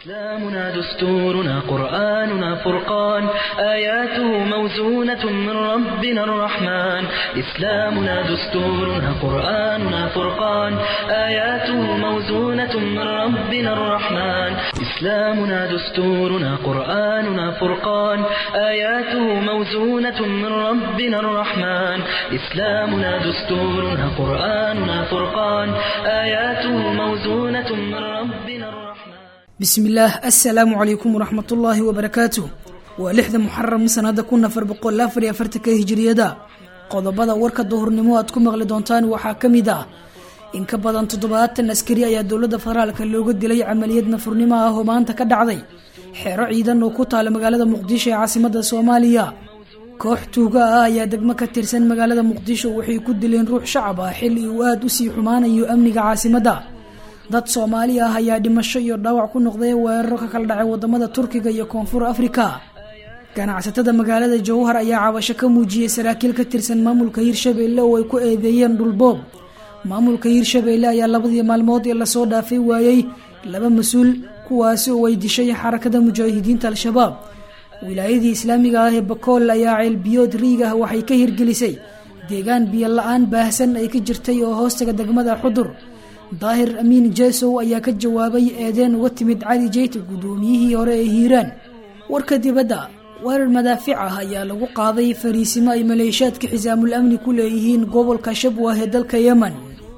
إسلامنا دستورنا قرآننا فرقان آياته موزونة من ربنا الرحمن إسلامنا دستورنا قرآننا فرقان آياته موزونة من ربنا الرحمن إسلامنا دستورنا قرآننا فرقان آياته موزونة من ربنا الرحمن إسلامنا دستورنا قرآننا فرقان آياته موزونة من ربنا الرحمن bismillaah assalaamu calaykum waraxmatullaahi wabarakaatu waa lixda muxaram sanada kun afar boqol afar iyo afartanka hijiriyada qodobada warka duhurnimo aad ku maqli doontaan waxaa ka mid ah in ka badan toddobaatan askari ayaa dowladda federaalka looga dilay camaliyad nafurnimo ah oo maanta ka dhacday xeero ciidan oo ku taala magaalada muqdisho ee caasimada soomaaliya koox tuuga ah ayaa degmo ka tirsan magaalada muqdisho waxay ku dileen ruux shacab ah xilli uu aada usii xumaanayo amniga caasimadda dad soomaali ah ayaa dhimasho iyo dhaawac ku noqday weeraro ka kala dhacay wadamada turkiga iyo koonfur afrika ganacsatada magaalada jowhar ayaa cabasho ka muujiyey saraakiil ka tirsan maamulka hirshabeelle oo ay ku eedeeyeen dhulboob maamulka hirshabeelle ayaa labadii maalmood ee lasoo dhaafay waayey laba mas-uul kuwaasi oo ay dishay xarakada mujaahidiinta al-shabaab wilaayadii islaamiga ah ee bakool ayaa ceelbiyood riig ah waxay ka hirgelisay deegaan biyo la-aan baahsan ay ka jirtay oo hoostaga degmada xudur daahir amiin jesow ayaa ka jawaabay eedeen uga timid cali jeyte guddoomiyihii hore ee hiiraan warka dibadda weerar madaafic ah ayaa lagu qaaday fariisimo ay maleeshaadka xisaamul amni ku leeyihiin gobolka shabwah ee dalka yemen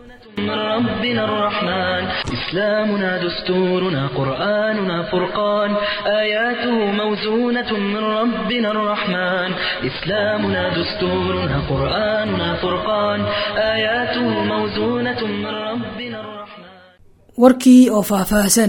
من ربنا الرحمن إسلامنا دستورنا قرآننا فرقان آياته موزونة من ربنا الرحمن إسلامنا دستورنا قرآننا فرقان آياته موزونة من ربنا الرحمن warkii oo faahfaahsan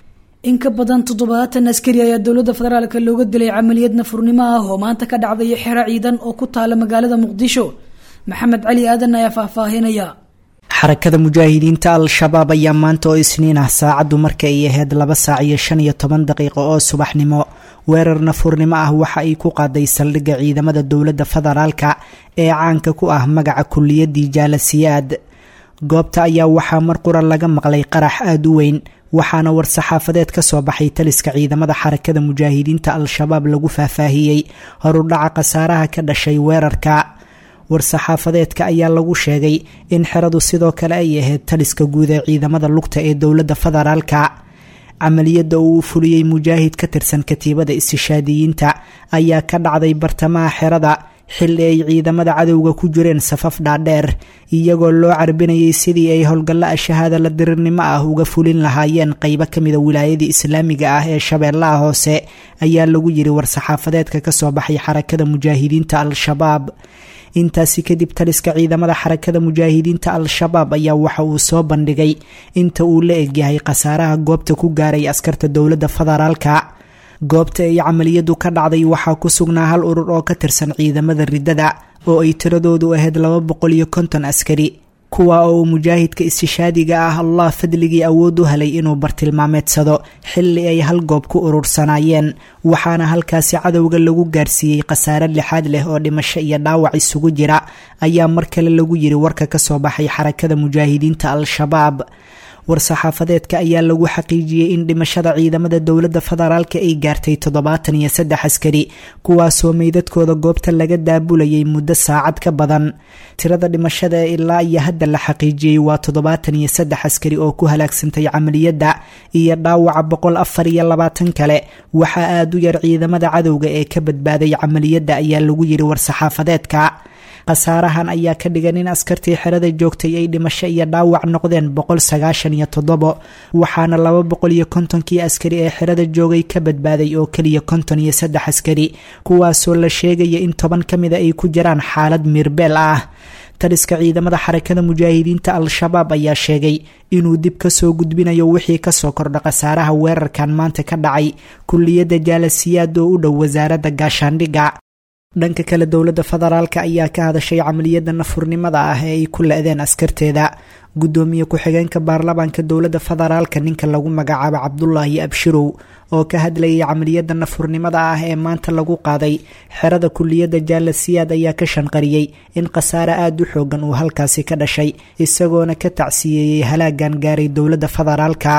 in ka badan toddobaatan askari ayaa dowladda federaalka looga dilay camaliyad nafurnimo ah oo maanta ka dhacday xero ciidan oo ku taala magaalada muqdisho maxamed cali aadan ayaa faahfaahinaya xarakada mujaahidiinta al-shabaab ayaa maanta oo isniin ah saacaddu marka ay ahayd laba saac iyo shan iyo toban daqiiqo oo subaxnimo weerar nafurnimo ah waxa ay ku qaaday saldhigga ciidamada dowladda federaalka ee caanka ku ah magaca kuliyadii jaalasiyaad goobta ayaa waxaa mar qura laga maqlay qarax aada u weyn waxaana war-saxaafadeed ka soo baxay taliska ciidamada xarakada mujaahidiinta al-shabaab lagu faahfaahiyey horudhaca khasaaraha ka dhashay weerarka war-saxaafadeedka ayaa lagu sheegay in xeradu sidoo kale ay ahayd taliska guud ee ciidamada lugta ee dowladda federaalka camaliyadda uu fuliyey mujaahid ka tirsan katiibada istishaadiyiinta ayaa ka dhacday bartamaha xerada xilli ay ciidamada cadowga ku jireen safaf dhaadheer iyagoo loo carbinayay sidii ay howlgalla shahaada la dirirnimo ah uga fulin lahaayeen qeybo kamida wilaayadii islaamiga ah ee shabeellaha hoose ayaa lagu yiri war-saxaafadeedka kasoo baxay xarakada mujaahidiinta al-shabaab intaasi kadib taliska ciidamada xarakada mujaahidiinta al-shabaab ayaa waxa uu soo bandhigay inta uu la egyahay khasaaraha goobta ku gaaray askarta dowladda federaalka goobta ay camaliyadu ka dhacday waxaa ku sugnaa hal urur oo ka tirsan ciidamada riddada oo ay tiradoodu ahayd laba boqol iyo konton askari kuwa oo mujaahidka istishaadiga ah allah fadligii awood u helay inuu bartilmaameedsado xilli ay hal goob ku urursanaayeen waxaana halkaasi cadowga lagu gaarsiiyey khasaare lixaad leh oo dhimasho iyo dhaawac isugu jira ayaa mar kale lagu yiri warka kasoo baxay xarakada mujaahidiinta al-shabaab war-saxaafadeedka ayaa lagu xaqiijiyey in dhimashada ciidamada dowladda federaalka ay gaartay toddobaatan iyo saddex askari kuwaasoo meydadkooda goobta laga daabulayay muddo saacad ka badan tirada dhimashada ee ilaa iyo hadda la xaqiijiyey waa toddobaatan iyo saddex askari oo ku halaagsantay camaliyadda iyo dhaawaca boqol afar iyo labaatan kale waxaa aada u yar ciidamada cadowga ee ka badbaaday camaliyadda ayaa lagu yiri war-saxaafadeedka khasaarahan ayaa ka dhigan in askartii xerada joogtay ay dhimasho iyo dhaawac noqdeen boqol sagaashan iyo toddobo waxaana laba boqol iyo kontonkii askari ee xerada joogay ka badbaaday oo keliya konton iyo saddex askari kuwaasoo la sheegaya in toban ka mida ay ku jiraan xaalad miirbeel ah taliska ciidamada xarakada mujaahidiinta al-shabaab ayaa sheegay inuu dib kasoo gudbinayo wixii kasoo kordha khasaaraha weerarkan maanta ka dhacay kuliyadda jaalasiyaad oo u dhow wasaaradda gaashaandhigga dhanka kale dowladda federaalka ayaa ka hadashay camaliyada nafurnimada ah ee ay ku le-deen askarteeda gudoomiye ku-xigeenka baarlamaanka dowladda federaalka ninka lagu magacaabo cabdulaahi abshirow oo ka hadlayay camaliyada nafurnimada ah ee maanta lagu qaaday xerada kuliyadda jaalasiyaad ayaa ka shanqariyey in khasaare aada u xoogan uu halkaasi ka dhashay isagoona ka tacsiyeeyey halaagan gaaray dowladda federaalka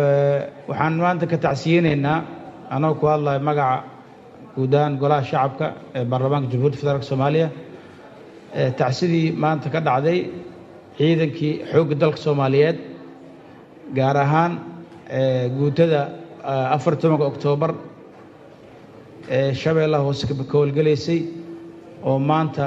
waxaan maanta ka tacsiyeynaynaa anoo ku hadlaya magaca guud ahaan golaha shacabka ee baarlamaanka jamhuuriyadda federaalk soomaaliya tacsidii maanta ka dhacday ciidankii xoogga dalka soomaaliyeed gaar ahaan guutada afar tobanka oktoobar ee shabeellaha hoose ka howlgelaysay oo maanta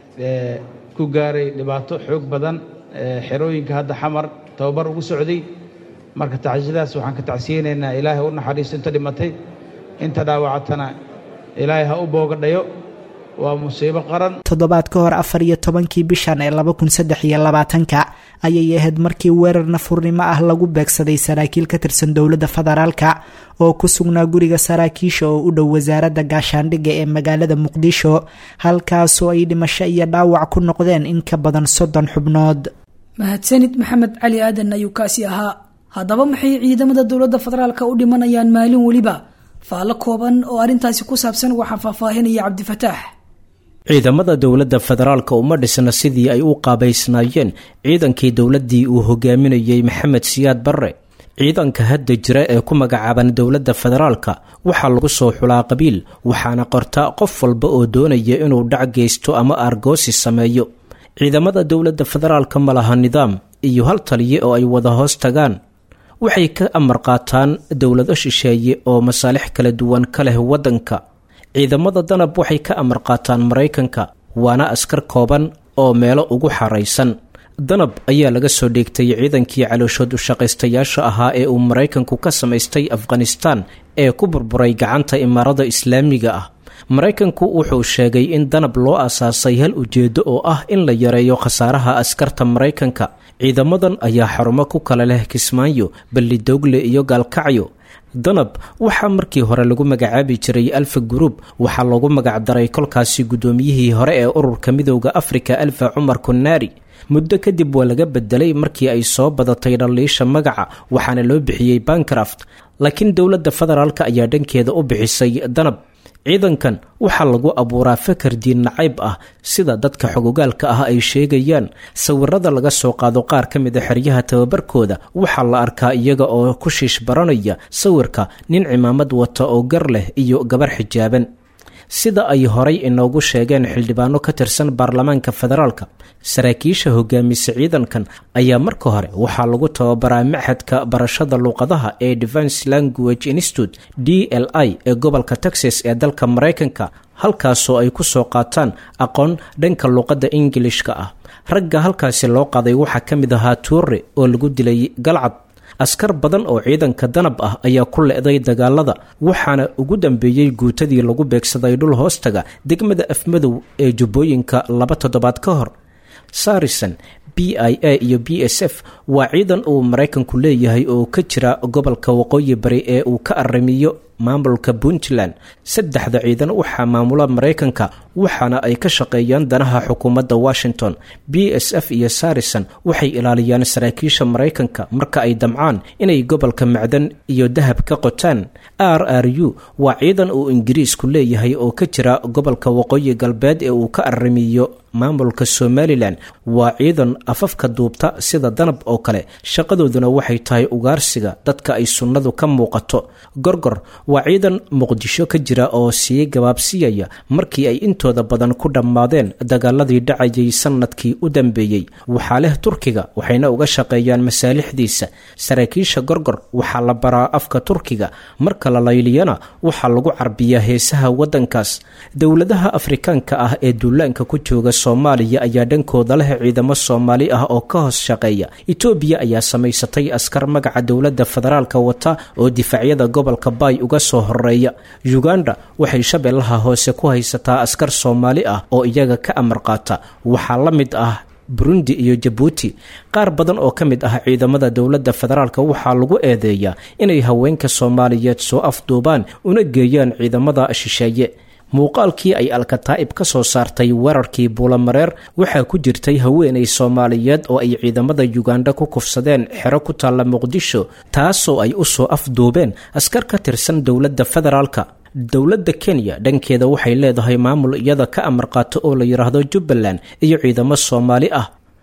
ku gaaray dhibaato xoog badan xerooyinka hadda xamar tababar ugu socday marka tacsiyadaas waxaan ka tacsiyeynaynaa ilaahay u naxariisto inta dhimatay inta dhaawacatana ilaahay ha u boogadhayo waa musiibo qaran toddobaad ka hor afar iyo tobankii bishan ee laba kun saddex iyo labaatanka ayay ahayd markii weerar nafurnimo ah lagu beegsaday saraakiil ka tirsan dowladda federaalka oo ku sugnaa guriga saraakiisha oo u dhow wasaaradda gaashaandhigga ee magaalada muqdisho halkaasoo ay dhimasho iyo dhaawac ku noqdeen in ka badan soddon xubnood mahadsanid maxamed cali aadan ayuu kaasi ahaa haddaba maxay ciidamada dowladda federaalka u dhimanayaan maalin weliba faallo kooban oo arrintaasi ku saabsan waxaa faahfaahinaya cabdifataax ciidamada dowladda federaalka uma dhisna sidii ay u qaabaysnaayeen ciidankii dowladdii uu hogaaminayey maxamed siyaad barre ciidanka hadda jira ee ku magacaaban dowladda federaalka waxaa lagu soo xulaa qabiil waxaana qorta qof walba oo doonaya inuu dhac geysto ama argoosi sameeyo ciidamada dowladda federaalka ma laha nidaam iyo hal taliye oo ay wada hoos tagaan waxay ka amar qaataan dowlado shisheeye oo masaalix kala duwan ka leh waddanka ciidamada danab waxay ka amar qaataan maraykanka waana askar kooban oo meelo ugu xaraysan danab ayaa laga soo dheegtay ciidankii calooshood ushaqaystayaasha ahaa ee uu maraykanku ka samaystay afghanistaan ee ku burburay gacanta imaarada islaamiga ah maraykanku wuxuu sheegay in danab loo asaasay hal ujeeddo oo ah in la yareeyo khasaaraha askarta maraykanka ciidamadan ayaa xarumo ku kala leh kismaayo ballidogle iyo gaalkacyo danab waxaa markii hore lagu magacaabi jiray alfa guruub waxaa loogu magacdaray kolkaasi guddoomiyihii hore ee ururka midooda afrika alfa cumar kunaari muddo kadib waa laga bedelay markii ay soo badatay dhaliisha magaca waxaana loo bixiyey bancraft laakiin dowladda federaalk ayaa dhankeeda u bixisay danab ciidankan waxaa lagu abuuraa fakar diin nacayb ah sida dadka xogogaalka ah ay sheegayaan sawirada laga soo qaado qaar ka mid a xeryaha tababarkooda waxaa la arkaa iyaga oo ku shiish baranaya sawirka nin cimaamad wata oo gar leh iyo gabar xijaaban sida ay horay inoogu sheegeen xildhibaano ka tirsan baarlamaanka federaalka saraakiisha hogaamisa ciidankan ayaa marka hore waxaa lagu tababaraa maxadka barashada luuqadaha ee defence language institute d l i ee gobolka texas ee dalka maraykanka halkaasoo ay ku soo qaataan aqoon dhanka luuqadda ingilishka ah ragga halkaasi loo qaday waxaa ka mid ahaa tuure oo lagu dilay galcad askar badan oo ciidanka danab ah ayaa ku le-day dagaalada waxaana ugu dambeeyey guutadii lagu beegsaday dhul hoostaga degmada afmadow ee jubbooyinka laba toddobaad ka hor sarison b i a iyo b s f waa ciidan uu maraykanku leeyahay oo ka jira gobolka waqooyi bari ee uu ka arrimiyo maamulka puntland saddexda ciidan waxaa maamula maraykanka waxaana ay ka shaqeeyaan danaha xukuumadda washington b s f iyo sarison waxay ilaaliyaan saraakiisha maraykanka marka ay damcaan inay gobolka macdan iyo dahab ka qotaan r r u waa ciidan uu ingiriisku leeyahay oo ka jira gobolka waqooyi galbeed ee uu ka arrimiyo maamulka somalilan waa ciidan afafka duubta sida danab oo kale shaqadooduna waxay tahay ugaarsiga dadka ay sunnadu ka muuqato gorgor waa ciidan muqdisho ka jira oo sii gabaabsiyaya markii ay intooda badan ku dhammaadeen dagaaladii dhacayay sannadkii u dambeeyey waxaa leh turkiga waxayna uga shaqeeyaan masaalixdiisa saraakiisha gorgor waxaa la baraa afka turkiga marka la layliyana waxaa lagu carbiyaa heesaha waddankaas dowladaha afrikaanka ah ee duulaanka ku jooga soomaaliya ayaa dhankooda leh ciidamo soomaali ah oo ka hoos shaqeeya etoobiya ayaa samaysatay askar magaca dowladda federaalka wata oo difaacyada gobolka baay uga soo horeeya uganda waxay shabeellaha hoose ku haysataa askar soomaali ah oo iyaga ka amar qaata waxaa la mid ah burundi iyo jabuuti qaar badan oo ka mid ah ciidamada dowladda federaalka waxaa lagu eedeeyaa inay haweenka soomaaliyeed soo afduubaan una geeyaan ciidamada shisheeye muuqaalkii ay alkataa'ib ka soo saartay weerarkii buulamareer waxaa ku jirtay haweenay soomaaliyeed oo ay ciidamada yuganda ku kufsadeen xero ku taalla muqdisho taasoo ay u soo afduubeen askar ka tirsan dowladda federaalka dowladda kenya dhankeeda waxay leedahay maamul iyada ka amar qaato oo la yidhaahdo jubbaland iyo ciidamo soomaali ah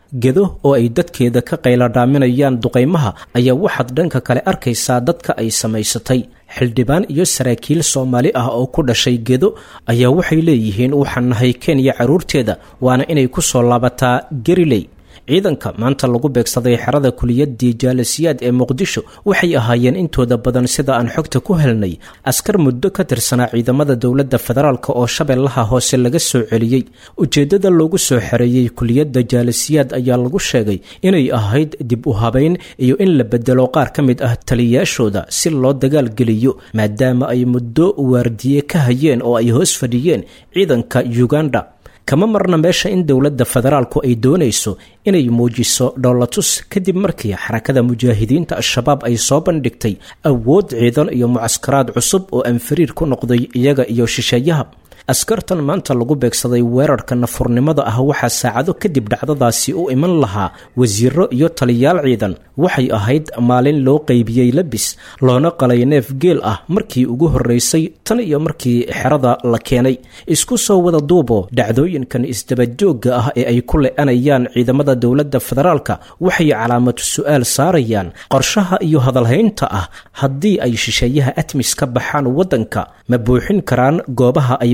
gedo oo ay dadkeeda ka qayladhaaminayaan duqaymaha ayaa waxaad dhanka kale arkaysaa dadka ay samaysatay xildhibaan iyo saraakiil soomaali ah oo ku dhashay gedo ayaa waxay leeyihiin waxaan nahay kenya carruurteeda waana inay ku soo laabataa gariley ciidanka maanta lagu beegsaday xerada kuliyadii jaalasiyaad ee muqdisho waxay ahaayeen intooda badan sida aan xogta ku helnay askar muddo ka tirsanaa ciidamada dowladda federaalk oo shabeellaha hoose laga soo celiyey ujeeddada loogu soo xereeyey kuliyadda jaalasiyaad ayaa lagu sheegay inay ahayd dib u habayn iyo in la bedelo qaar ka mid ah taliyayaashooda si loo dagaalgeliyo maadaama ay muddo waardiye ka hayeen oo ay hoos fadhiyeen ciidanka uganda kama marna meesha in dowladda federaalku ay doonayso inay muujiso dhoolatus kadib markii xarakada mujaahidiinta al-shabaab ay soo bandhigtay awood ciidan iyo mucaskaraad cusub oo aan fariir ku noqday iyaga iyo shisheeyaha askartan maanta lagu beegsaday weerarka nafurnimada ah waxaa saacado kadib dhacdadaasi u iman lahaa wasiiro iyo taliyaal ciidan waxay ahayd maalin loo qeybiyey labis loona qalay neef geel ah markii ugu horreysay tan iyo markii xerada la keenay isku soo wada duubo dhacdooyinkan isdabajoogga ah ee ay ku le-anayaan ciidamada dowladda federaalka waxay calaamatu su-aal saarayaan qorshaha iyo hadalhaynta ah haddii ay shisheeyaha atmis ka baxaan waddanka ma buuxin karaan goobaha ay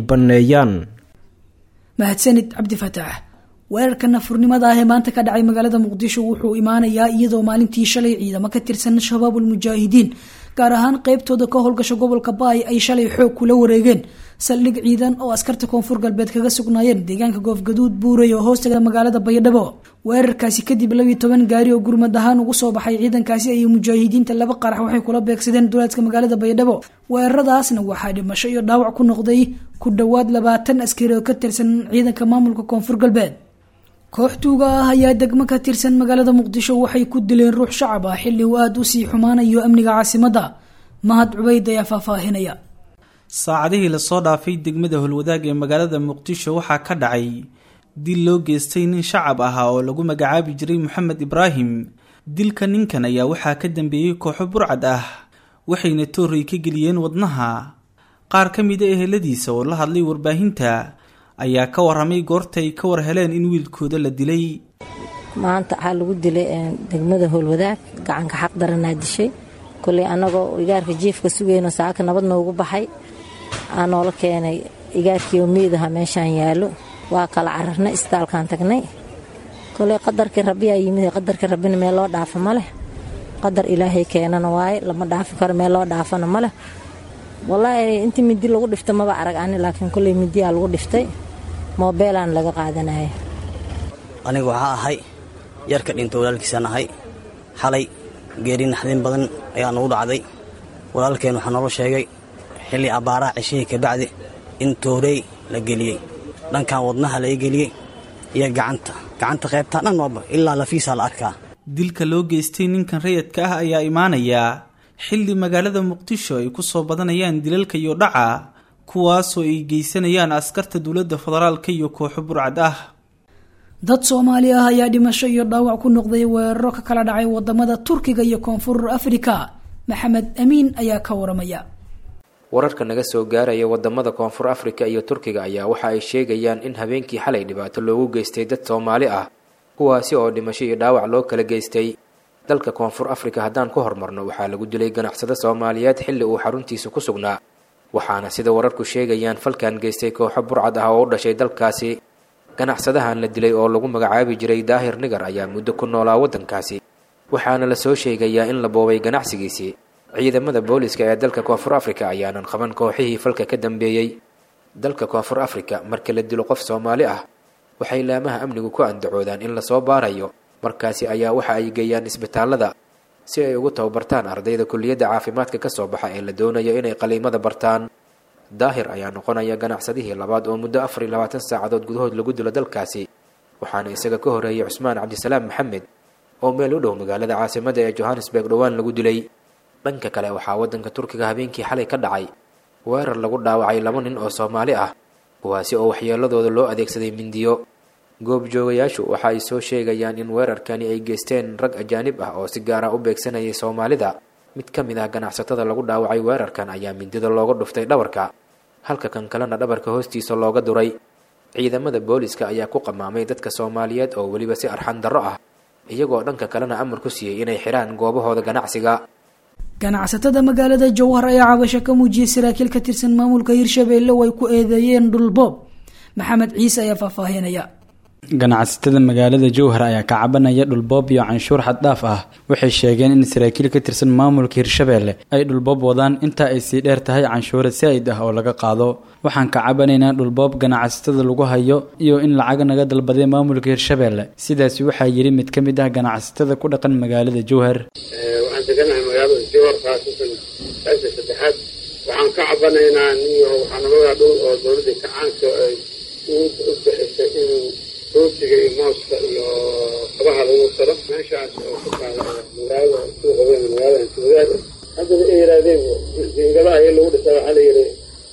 mahadsanid cabdi fataax weerarka nafurnimada ah ee maanta ka dhacay magaalada muqdisho wuxuu imaanayaa iyadoo maalintii shalay ciidamo ka tirsan shabaabul mujaahidiin gaar ahaan qeybtooda ka howlgasha gobolka baay ay shalay xoog kula wareegeen saldhig ciidan oo askarta koonfur galbeed kaga sugnaayeen deegaanka goofgaduud buuray oo hoostaga magaalada baydhabo weerarkaasi kadib labiiy toban gaari oo gurmad ahaan ugu soo baxay ciidankaasi ayay mujaahidiinta laba qarax waxay kula beegsadeen duleedka magaalada baydhabo weeraradaasna waxaa dhimasho iyo dhaawac ku noqday ku dhowaad labaatan askari oo ka tirsan ciidanka maamulka koonfur galbeed koox tuuga ah ayaa degmo ka tirsan magaalada muqdisho waxay ku dileen ruux shacab ah xilli uu aada usii xumaanayo amniga caasimadda mahad cubayd ayaa faahfaahinaya saacadihii lasoo dhaafay degmada holwadaag ee magaalada muqdisho waxaa ka dhacay dil loo geystay nin shacab ahaa oo lagu magacaabi jiray moxamed ibraahim dilka ninkan ayaa waxaa ka dambeeyey kooxo burcad ah waxayna toorey ka geliyeen wadnaha qaar ka mida eheladiisa oo la hadlay warbaahinta ayaa ka waramay goorta ay ka war heleen in wiilkooda la dilay maanta waxaa lagu dilay degmada howlwadaag gacanka xaq daranaa dishay koley annagoo igaarka jiifka sugayno saaka nabad noogu baxay aa noola keenay igaarkiioo miidaha meeshaan yaallo waa kala cararnay isbitaalkaan tagnay koley qadarkii rabbiyaa yimid qadarkii rabbina meel loo dhaafa ma leh qadar ilaahay keenana waaye lama dhaafi karo meel loo dhaafana ma leh wallaahi intii midi lagu dhifta maba arag ani laakiin koley midiyaa lagu dhiftay moobeelaan laga qaadanaya aniga waxaa ahay yarka dhinta walaalkiisaan ahay xalay geeri naxdin badan ayaa nagu dhacday walaalkeen waxaa noola sheegay xilli abbaaraha ceshihii kabacdi in toorey la geliyey dhankan wadnaha laga geliyey iyo gacanta gacanta qaybtaa dhan waaba ilaa lafiisaa la arkaa dilka loo geystay ninkan rayadka ah ayaa imaanayaa xilli magaalada muqdisho ay ku soo badanayaan dilalka iyo dhaca kuwaasoo ay geysanayaan askarta dowladda federaalka iyo kooxo burcad ah dad soomaali ah ayaa dhimasho iyo dhaawac ku noqday weeraro ka kala dhacay wadamada turkiga iyo koonfur afrika maxamed amiin ayaa ka waramaya wararka naga soo gaaraya wadamada koonfur afrika iyo turkiga ayaa waxa ay sheegayaan in habeenkii xalay dhibaato loogu geystay dad soomaali ah kuwaasi oo dhimasho iyo dhaawac loo kala geystay dalka koonfur afrika haddaan ku hormarno waxaa lagu dilay ganacsado soomaaliyeed xilli uu xaruntiisa ku sugnaa waxaana sida wararku sheegayaan falkan geystay kooxo burcad ah oo u dhashay dalkaasi ganacsadahan la dilay oo lagu magacaabi jiray daahir nigar ayaa muddo ku noolaa waddankaasi waxaana la soo sheegayaa in la boobay ganacsigiisii ciidamada booliska ee dalka koonfur afrika ayaanan qaban kooxihii falka ka dambeeyey dalka koonfur afrika marka la dilo qof soomaali ah waxay laamaha amnigu ku andacoodaan in lasoo baarayo markaasi ayaa waxa ay geeyaan isbitaallada si ay ugu tababartaan ardayda kulliyadda caafimaadka ka soo baxa ee la doonayo inay qaliimada bartaan daahir ayaa noqonaya ganacsadihii labaad oo muddo afar iyo labaatan saacadood gudahood lagu dilo dalkaasi waxaana isaga ka horeeyay cusmaan cabdisalaam maxamed oo meel u dhow magaalada caasimada ee johannesburg dhowaan lagu dilay dhanka kale waxaa waddanka turkiga habeenkii xalay ka dhacay weerar lagu dhaawacay laba nin oo soomaali ah kuwaasi oo waxyeeladooda loo adeegsaday mindiyo goobjoogayaashu waxa ay soo sheegayaan in weerarkani ay geysteen rag ajaanib ah oo si gaara u beegsanayay soomaalida mid ka mid ah ganacsatada lagu dhaawacay weerarkan ayaa mindida looga dhuftay dhabarka halka kan kalena dhabarka hoostiisa looga duray ciidamada booliska ayaa ku qamaamay dadka soomaaliyeed oo weliba si arxan darro ah iyagoo dhanka kalena amar ku siiyey inay xidhaan goobahooda ganacsiga ganacsatada magaalada jowhar ayaa cabasho ka muujiyey saraakiil ka tirsan maamulka hirshabeelle oo ay ku eedeeyeen dhulboob maxamed ciise ayaa faahfaahinaya ganacsatada magaalada jowhar ayaa ka cabanaya dhulboob iyo canshuur xaddhaaf ah waxay sheegeen in saraakiil ka tirsan maamulka hirshabeelle ay dhulboob wadaan intaa ay sii dheer tahay canshuura saa'id ah oo laga qaado waxaan ka cabanaynaa dhulboob ganacsatada lagu hayo iyo in lacag naga dalbaday maamulka hirshabeelle sidaasi waxaa yidhi mid ka mid ah ganacsatada ku dhaqan magaalada jowhar waxaan deganahay magaalada jowhar khaasatan qaybta saddexaad waxaan ka cabanaynaa niyo waxaa naladaa dhul oo dowladda kacaanka ay u bixisay inuu rootiga iyo mooska iyo kabaha lagu saro meeshaas oo ku taala magaalada suuqa weyn magaalada antiwadaad haddana ay yidhaahdeen jiingadaha iyo lagu dhisa waxaa la yidhi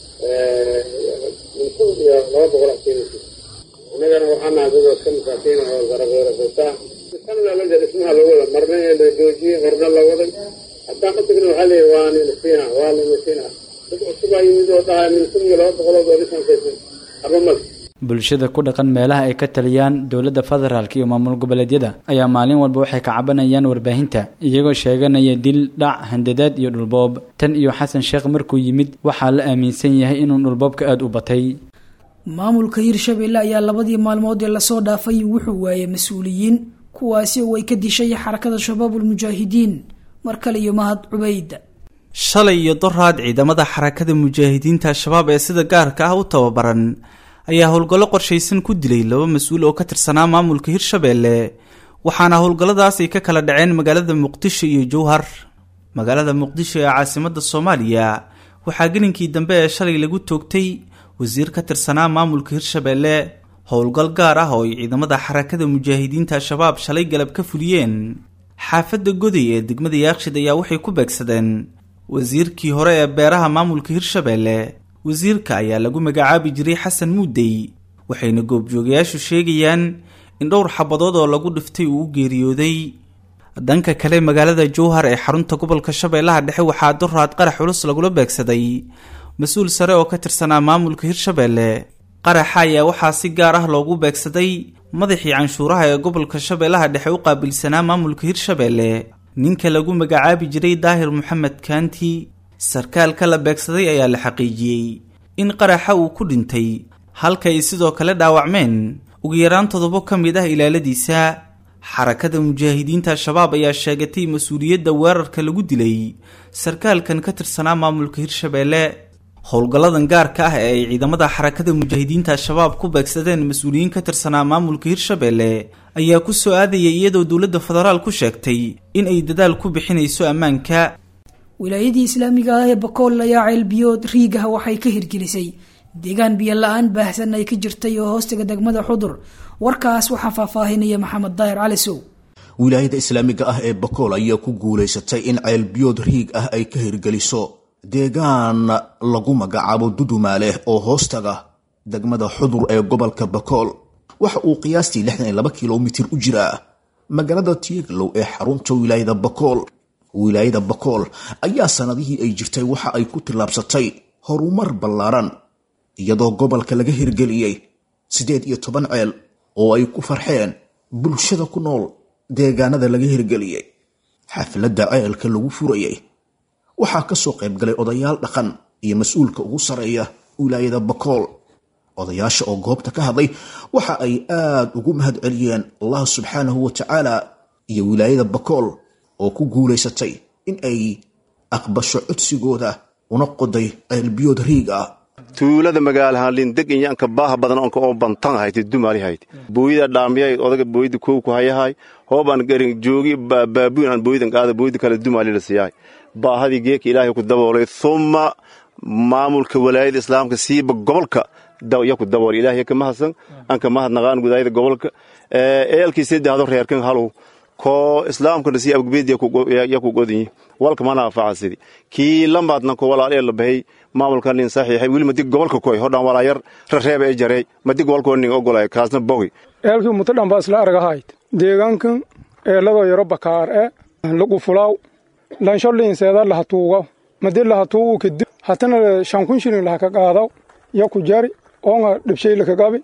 kun iyo laba boqol akiinaysa innagana waxaa nahay dad ka masaakiin oo garabeerasaysaa sanada meesha dhismaha loo wada marna la joojiyey marna la waday haddaan ka tagna waxaa leeyahy waa ninasiina waa ninasiina dad cusub aa yimid oo dhahay min kun iyo laba boqolood oo dhisankaysan arba male bulshada ku dhaqan meelaha ay ka taliyaan dowladda federaalk iyo maamul goboleedyada ayaa maalin walba waxay ka cabanayaan warbaahinta iyagoo sheeganaya dil dhac handadaad iyo dhulboob tan iyo xasan sheekh markuu yimid waxaa la aaminsan yahay inuu dhulboobka aada u batay maamulka hirshabeelle ayaa labadii maalmood ee lasoo dhaafay wuxuu waayay mas-uuliyiin kuwaasi oo ay ka dishay xarakada shabaabul mujaahidiin mar kale iyo mahad cubayd shalay iyo doraad ciidamada xarakada mujaahidiinta al-shabaab ee sida gaarka ah u tababaran ayaa howlgallo qorshaysan ku dilay laba mas-uul oo ka tirsanaa maamulka hirshabeelle waxaana howlgalladaas ay ka kala dhaceen magaalada muqdisho iyo jowhar magaalada muqdisho ee caasimadda soomaaliya waxaa gelinkii dambe ee shalay lagu toogtay wasiir ka tirsanaa maamulka hirshabeelle howlgal gaar ah oo ay ciidamada xarakada mujaahidiinta al-shabaab shalay galab ka fuliyeen xaafadda goday ee degmada yaakshid ayaa waxay ku beegsadeen wasiirkii hore ee beeraha maamulka hirshabeelle wasiirka ayaa lagu magacaabi jiray xasan muudey waxayna goobjoogayaashu sheegayaan in dhowr xabadood oo lagu dhiftay uu u geeriyooday dhanka kale magaalada jowhar ee xarunta gobolka shabeellaha dhexe waxaa doraad qarax culus lagula beegsaday mas-uul sare oo ka tirsanaa maamulka hirshabeelle qaraxa ayaa waxaa si gaar ah loogu beegsaday madaxii canshuuraha ee gobolka shabeellaha dhexe u qaabilsanaa maamulka hirshabeelle ninka lagu magacaabi jiray daahir moxamed kaanti sarkaalka la beegsaday ayaa la xaqiijiyey in qaraxa uu ku dhintay halka ay sidoo kale dhaawacmeen ugu yaraan toddobo ka mid ah ilaaladiisa xarakada mujaahidiinta al-shabaab ayaa sheegatay mas-uuliyadda weerarka lagu dilay sarkaalkan ka tirsanaa maamulka hirshabeelle howlgalladan gaarka ah ee ay ciidamada xarakada mujaahidiinta al-shabaab ku beegsadeen mas-uuliyiin ka tirsanaa maamulka hirshabeelle ayaa ku soo aadayay iyadoo dowladda federaal ku sheegtay in ay dadaal ku bixinayso ammaanka wilaayadii islaamiga ah ee bakool ayaa ceelbiyood riigah waxay ka hirgelisay deegaan biyo la-aan baahsan ay ka jirtay oo hoostiga degmada xudur warkaas waxaa faahfaahinaya maxamed daahir calisow wilaayada islaamiga ah ee bakool ayaa ku guulaysatay in ceelbiyood riig ah ay ka hirgeliso deegaan lagu magacaabo dudumaaleh oo hoostaga degmada xudur ee gobolka bakool waxa uu qiyaastii lixdan iyo laba kilomitir u jiraa magaalada tieglow ee xarunta wilaayada bakool wilaayada bakool ayaa sanadihii ay jirtay waxa ay ku tillaabsatay horumar ballaaran iyadoo gobolka laga hirgeliyey siddeed iyo toban ceel oo ay ku farxeen bulshada ku nool deegaanada laga hirgeliyey xafladda ceelka lagu furayay waxaa ka soo qayb galay odayaal dhaqan iyo mas-uulka ugu sarreeya wilaayada bakool odayaasha oo goobta ka hadlay waxa ay aad ugu mahad celiyeen allah subxaanahu wa tacaala iyo wilaayada bakool oo ku guulaysatay in ay aqbasho codsigooda una qoday ceelbiyood riig ah tuulada magaalahaan lindeg inyaanka baaha badan onka oo bantan hayte dumali hayte booyida dhaamiyay odaga booyida kow ku hayahay hoobaan garin joogi baabuun aan booyidan qaada booyida kale dumali la siyahay baahadii geeka ilaahay ku daboolay thumma maamulka walaayada islaamka siiba gobolka ya ku dabool ilaahay ka mahadsan anka mahadnaqaan gudaayada gobolka eelkii saddexdo reerkan halow koo islaamkana sii abgbeed ya ku godinyi walka mana anfacasidi kii lamaadna ko walaalee la bahay maamulka nin saxiixay weli madig gobolka koy hodhan walaayar rareeba e jarey madig gobolkoo nin ogolay kaasna bogi eelkii muto dhanba isla argahayd deegaankan eeladoo yaro bakaar e lagu fulaaw lansho liinseeda lahatuugaw madi lahatuugu kadib hatana shankun shilin lahaka qaadaw ya ku jari oonga dhibshay lakagabi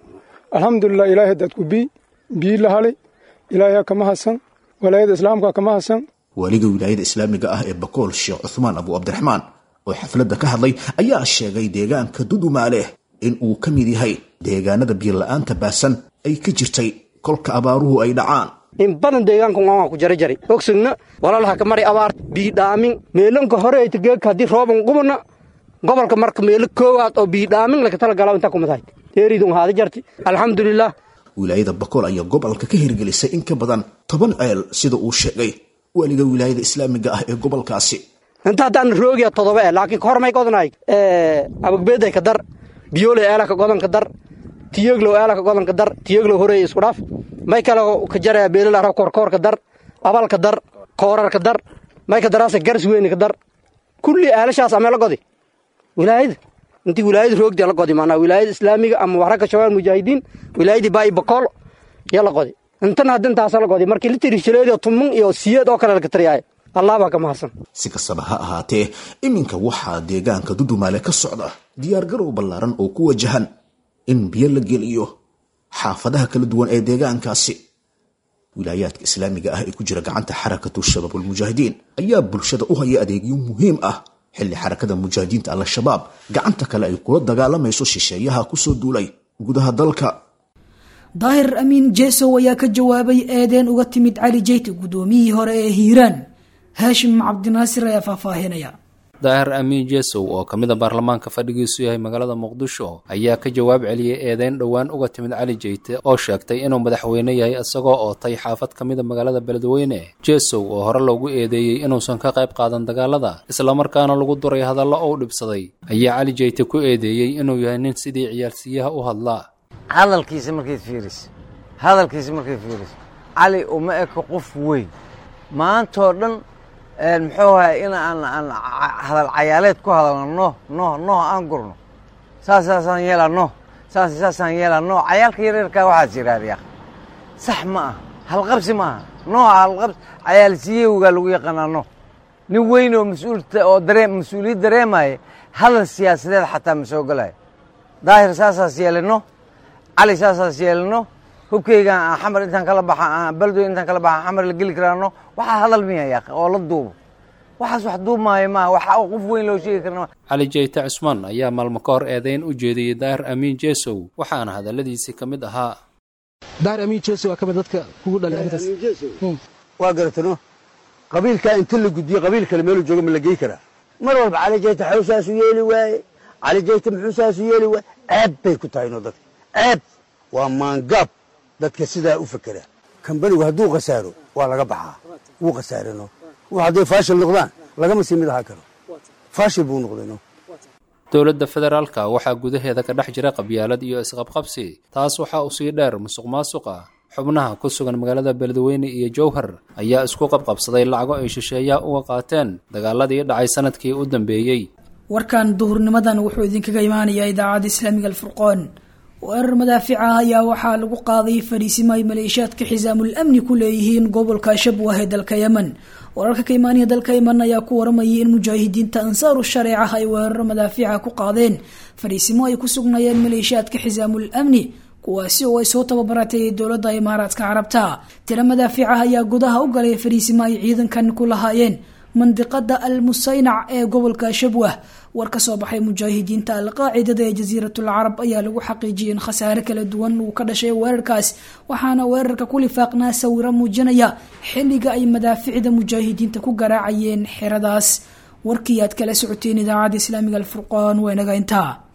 alxamdulilah ilaahay dadku bii bii la halay ilaahay kama hasan walaayada islaamka kama hasan waaliga wilaayada islaamiga ah ee bakool sheekh cuthmaan abu cabdiraxmaan oo xafladda ka hadlay ayaa sheegay deegaanka dudumaale in uu ka mid yahay deegaanada biyola-aanta baasan ay ka jirtay kolka abaaruhu ay dhacaan in badan deegaanka waan ku jarajari ogsugna walalaha ka mari abaar biidhaamin meelanka hore ay tageeka haddii rooban qubana gobolka marka meelo koowaad oo biidhaamin laga tala galaa intaa kumadahay teeridun haada jarti alxamdulilah wilaayada bakool ayaa gobolka ka hirgelisay in ka badan toban ceel sida uu sheegay weliga wilaayada islaamiga ah ee gobolkaasi inta haddaan roogiya todoba eh laakiin kahor may godanaay abagbeeday ka dar biyooley eelaka godanka dar tiyeglow eelaka godanka dar tiyeglow horeey isku dhaaf may kale ka jaraya beelala korkoorka dar abalka dar koorarka dar may ka daraasa garas weyni ka dar kulli eelashaas amee la godi wilaayada intii wilaayada roogdi la godi maanaa wilaayada islaamiga ama waxragga shabaab mujaahidiin wilaayadii baa'i bakool yaa la godi intana hadda intaasa la godi markii la tiri shileed tumun iyo siyeed oo kale laga tariyaay allah baa ka mahadsan si kastaba ha ahaatee iminka waxaa deegaanka dudumaale ka socda diyaargarow ballaaran oo ku wajahan in biyo la geliyo xaafadaha kala duwan ee deegaankaasi wilaayaadka islaamiga ah ee ku jira gacanta xarakatu shabaabulmujaahidiin ayaa bulshada u haya adeegyo muhiim ah xilli xarakada mujaahidiinta al-shabaab gacanta kale ay kula dagaalamayso shisheeyaha kusoo duulay gudaha dalka daahir amiin jesow ayaa ka jawaabay eedeen uga timid cali jeyte guddoomiyihii hore ee hiiraan haashim cabdinaasir ayaa faahfaahinaya daahir amiin jesow oo ka mid a baarlamaanka fadhigiisu yahay magaalada muqdisho ayaa ka jawaab celiyey eedeyn dhowaan uga timid cali jeyte oo sheegtay inuu madaxweyne yahay isagoo ootay xaafad ka mid a magaalada beledweyne jesow oo hore loogu eedeeyey inuusan ka qayb qaadan dagaalada islamarkaana lagu duray hadallo ou dhibsaday ayaa cali jeyte ku eedeeyey inuu yahay nin sidii ciyaalsiyaha u hadlaa hadalkiisa markayd fiiriso hadalkiisa markayd fiiriso cali uma eko qof weyn maantoo dhan muxuu ahay in aan aan hadal cayaaleed ku hadalno noh noh noh aan gurno saas saasaan yeelaa noh saas saasaan yeelaa noh cayaalka yaryarkaa waxaas yidhaahda sax ma ah halqabsi ma aha nooha halqabsi cayaalsiyowgaa lagu yaqaanaa noh nin weyn oo mas-uulta oo daree mas-uuliyad dareemaya hadal siyaasadeed xataa ma soo galayo daahir saasaas yeelino cali saasaas yeelino hubkaygaan xamar intaan kala baxa baldoy intaan kala baxa xamar la geli karaano waxaa hadal miya yaaq oo la duubo waxaas wax duubmaayo maa waxa qof weyn loo sheegi karna cali jeyte cusmaan ayaa maalmo ka hor eedeyn u jeediyey daahir amiin jesow waxaana hadalladiisii ka mid ahaa daahir amiin jesow waa ka mid dadka kugu dhalay arrintaas waa garatano qabiilkaa inta la gudbiyo qabiil kale meeluu jooga ma la gey karaa mar walba cali jeyte xaw saasu yeeli waaye cali jeyte muxuu saasu yeeli waaye ceeb bay ku tahay no dadka ceeb waa maangaab dadka sidaa u fekera kambanigu hadduu khasaaro waa laga baxaa wuu khasaareno w hadday faashil noqdaan lagama sii mid ahaa karo faashil buu noqdayno dowladda federaalka waxaa gudaheeda ka dhex jira qabyaalad iyo isqabqabsi taas waxaa u sii dheer musuq maasuqa xubnaha ku sugan magaalada beledweyne iyo jowhar ayaa isku qabqabsaday lacago ay shisheeyaha uga qaateen dagaaladii dhacay sanadkii u dambeeyey warkan duhurnimadan wuxuu idinkaga imaanayaa idaacadda islaamiga alfurqoon weerar madaafic ah ayaa waxaa lagu qaaday fariisimo ay maleeshiyaadka xisaamul amni ku leeyihiin gobolka shabwah ee dalka yemen wararka ka imaanaya dalka yemen ayaa ku waramayay in mujaahidiinta ansaaru shareeca ay weeraro madaafiica ku qaadeen fariisimo ay ku sugnaayeen maleeshiyaadka xisaamul amni kuwaasi oo ay soo tababaratay dowladda imaaraadka carabta tiro madaafiicah ayaa gudaha u galay fariisimo ay ciidankan ku lahaayeen mandiqada al musaynac ee gobolka shabwah war ka soo baxay mujaahidiinta alqaacidada ee jasiiratul carab ayaa lagu xaqiijiyay in khasaare kala duwan uu ka dhashay weerarkaas waxaana weerarka ku lifaaqnaa sawiro muujinaya xilliga ay madaaficda mujaahidiinta ku garaacayeen xeradaas warkii aad kala socoteen idaacadda islaamiga alfurqaan waa inaga intaa